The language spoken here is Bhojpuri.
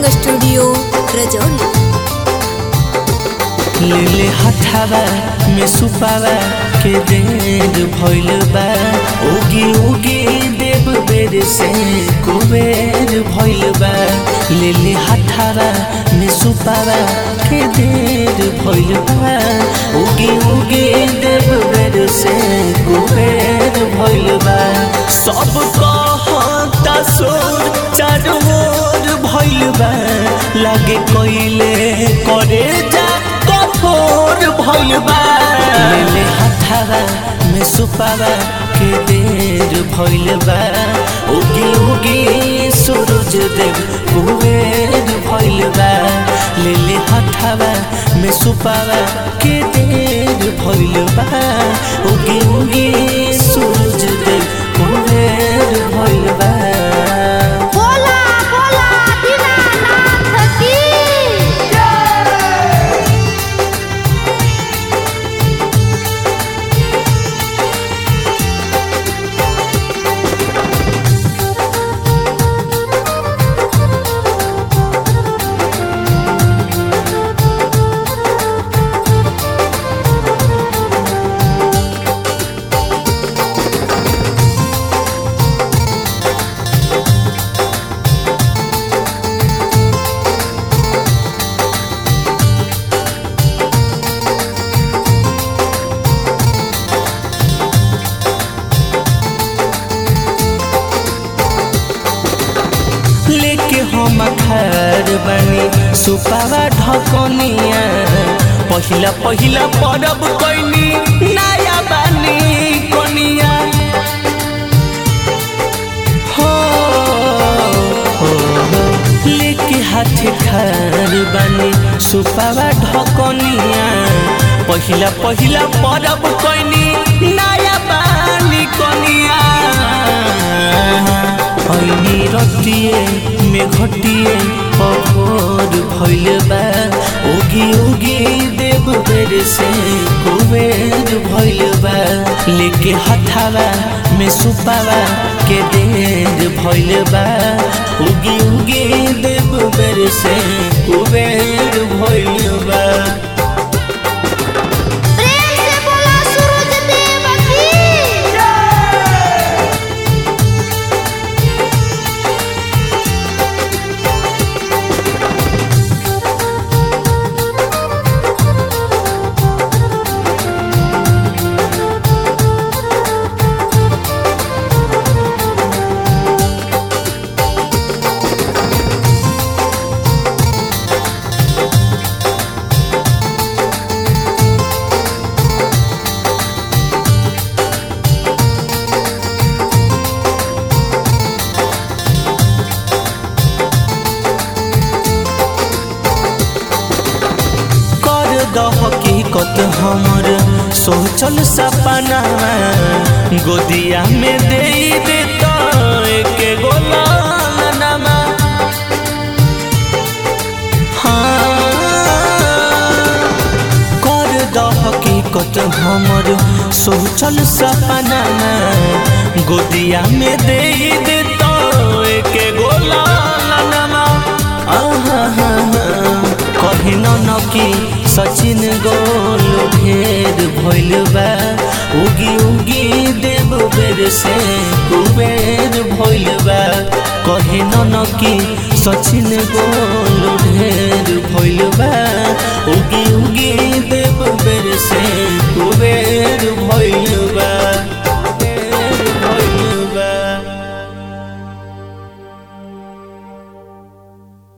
रिकॉर्डिंग स्टूडियो रजौली लेले हथावा में सुपावा के देर भइल बा उगी उगी देव बेर से कुबेर भइल बा लेले हथावा में सुपावा के देर भइल बा उगी उगी देव बेर से कुबेर भइल बा सब कहता सोर चारों ओर भइल बा लागे कोइले करे जा कठोर भइल बा लेले हथावा में सुपावा के देर भइल बा उगी उगी सूरज देव कुबेर भइल बा लेले हथावा में सुपावा के देर भइल बा उगी उगी सूरज देव कुबेर भइल बा बोला बोला दीनानाथ की लेके हम खार बनी सुपावा ढकनिया पहिला पहिला परब कैनी नया बानी कनिया हो हो, हो। लेके हाथ खार बनी सुपावा ढकनिया पहिला पहिला परब कैनी नया बानी कनिया ऐनी रतिए में घटिए पभोर भइल बा उगी उगी देव बेर से कुबेर भइल बा लेके हथावा में सुपावा के देर भइल बा उगी उगी देव बेर से कुबेर भइल बा प्रेम से बोला सूरज देव की कर दह हकीकत हमर सोचल सपना गोदिया में दे दे तो एक गोलानमा हाँ कर दह हकीकत हमर सोचल सपना गोदिया में दे दे तो एक गोलानमा आहा कहीं न की सचिन गोल ढेर भइल बा उगी उगी देव बेर से कुबेर भइल बा कहीं न की सचिन गोल ढेर भइल बा उगी उगी देव बेर से